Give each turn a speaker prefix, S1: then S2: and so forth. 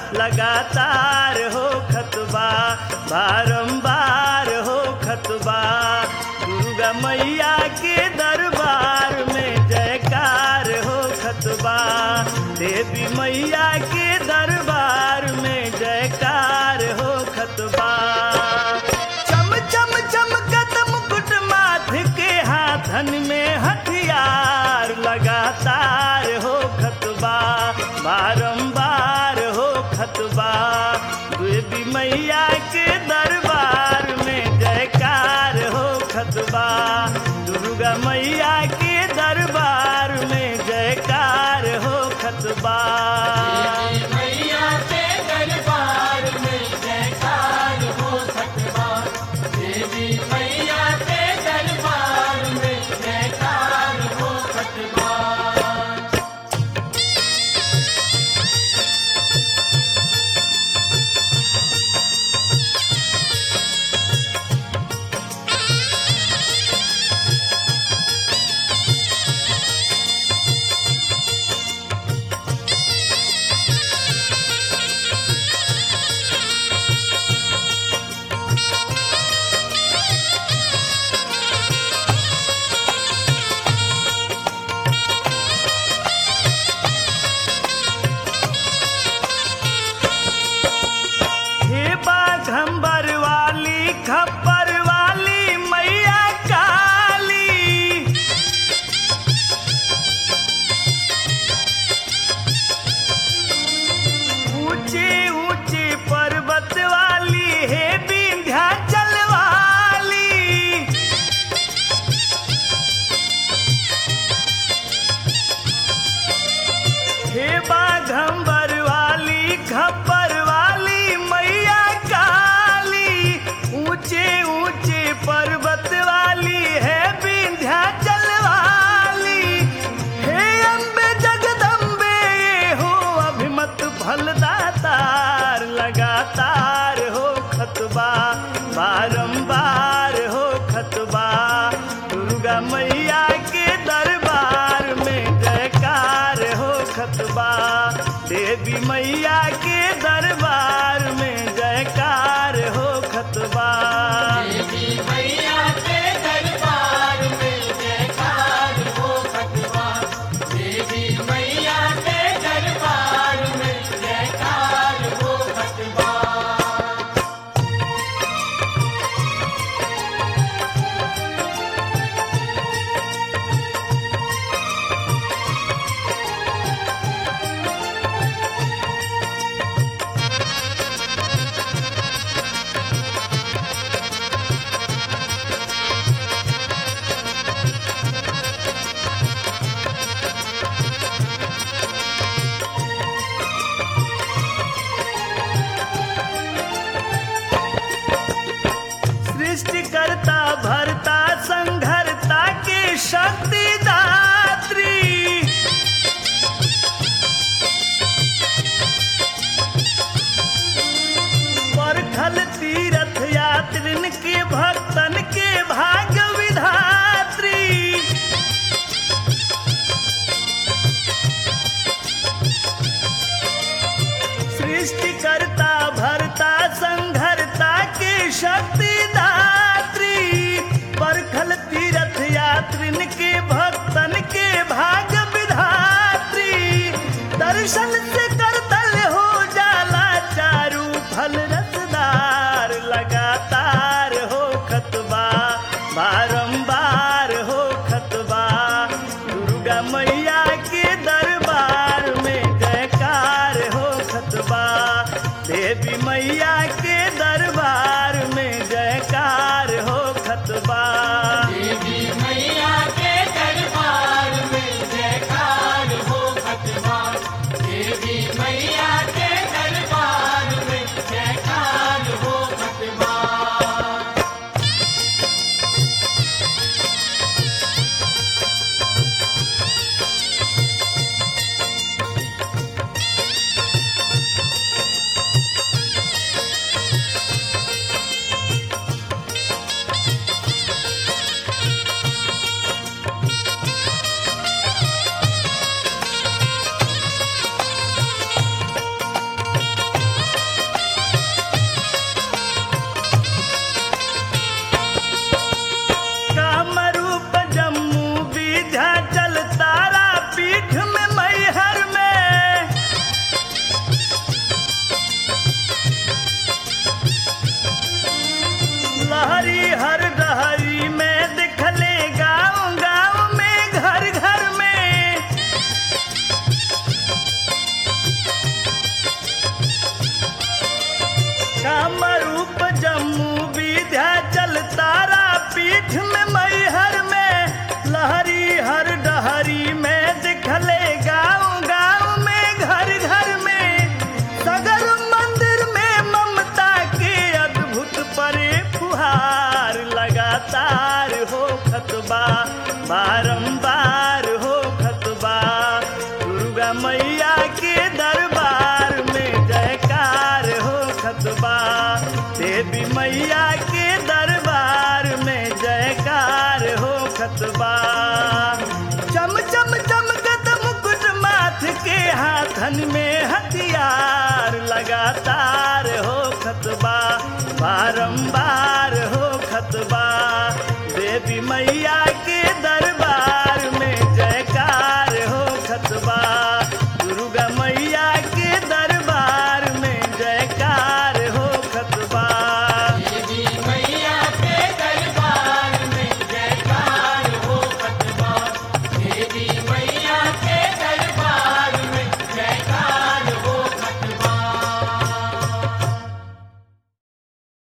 S1: लगातार हो खतबा बारंबार हो खतबा दुर्गा मैया के दरबार में जयकार हो खतबा देवी मैया के दरबार में जयकार हो खतबा चम चम चमकत मुकुट माथ के हाथन में हथियार लगातार हो खतबा बारंबार हो खतबा देवी मैया के दरबार में जयकार हो खतबा दुर्गा मैया के दरबार में जयकार हो खतबा
S2: मैया के दरबार में जयकार हो सकता देवी मैया के दरबार में जयकार हो सकता
S1: हे बाघंबर वाली खप्पर वाली मैया काली ऊंचे ऊंचे पर्वत वाली हे विंध्याचल वाली हे बाघंबर वाली खप्पर वाली मैया काली ऊंचे ऊंचे पर्वत वाली है विंध्याचल वाली हे अम्बे जगदम्बे ये हो अभिमत फलदातार लगातार हो खतबा बारंबार हो खतबा दुर्गा मैया के दरबार में जयकार हो खतबा देवी मैया के दरबार में जयकार हो खतबा
S2: देवी मैया के दरबार में जयकार हो सकता देवी मैया के दरबार में जयकार हो सकता
S1: सृष्टिकर्ता भरता संघरता के शक्ति दात्री परखल तीर्थ यात्रिन के भक्तन के भाग्य विधात्री सृष्टिकर्ता भरता संघरता के शक्ति दात्री परखल तीर्थ यात्रिन के भक्तन के भाग्य विधात्री दर्शन से करतल हो जाला चारू फल रसदार लगातार हो खतबा बारंबार हो खतबा दुर्गा मैया के दरबार में जयकार हो खतबा देवी मैया के दरबार में जयकार हो खतबा
S2: देवी मैया के दरबार में जयकार हो सकता देवी मैया के दरबार में जयकार हो सकता
S1: हे धन में हथियार लगातार हो खतबा बारंबार हो खतबा देवी मैया